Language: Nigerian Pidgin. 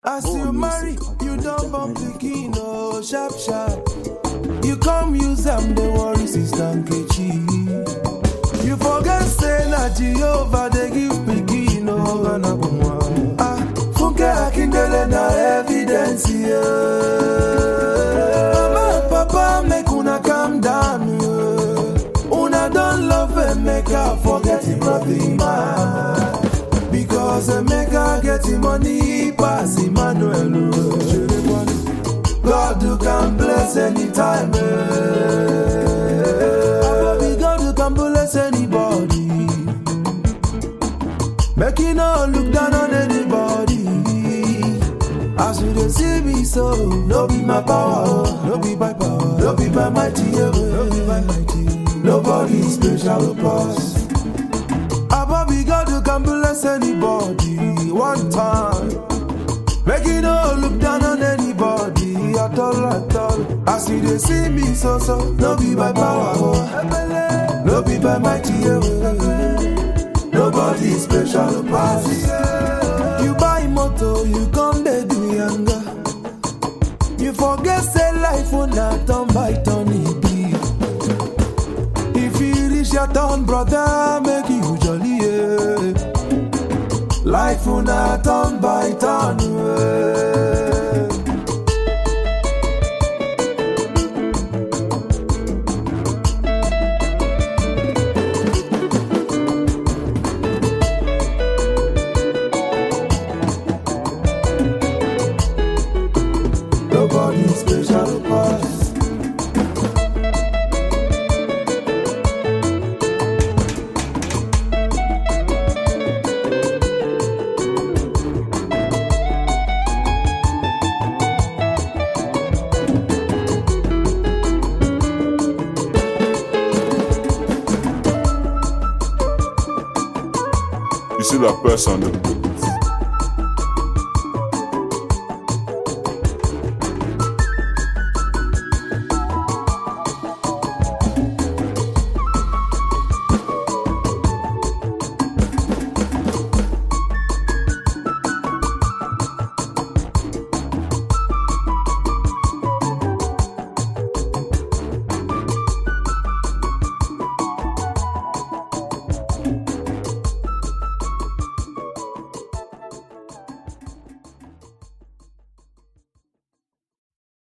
As you marry, you don't bump pikin, oh, sharp, sharp. You come use them, the worry sister Nkechi. You forget say na Jehovah they give pikin, oh, Ah, Funke Akindele na evidence, yeah. Mama and Papa make una calm down, yeah. Una don't love and make her forget the brother man. Because Emeka get the money pass Emmanuel. oh. God you can bless anytime. Eh. Baby, God you can bless anybody. Make you no look down on anybody. As you dey see me so, no be my power, oh. no be by power, no be by mighty, yeah, no be by mighty. Nobody special pass. Above God, you can bless anybody one time. Make you no look down on anybody at all, at all. As you they see me so, so, no be by power, oh. no be by mighty, yeah, Nobody special pass. You buy motor, you come they do younger. You forget say life will not turn by turn it be. If you reach your turn, brother, make you jolly, yeah. Life will not turn by turn, yeah. Nobody special pass. You see that person,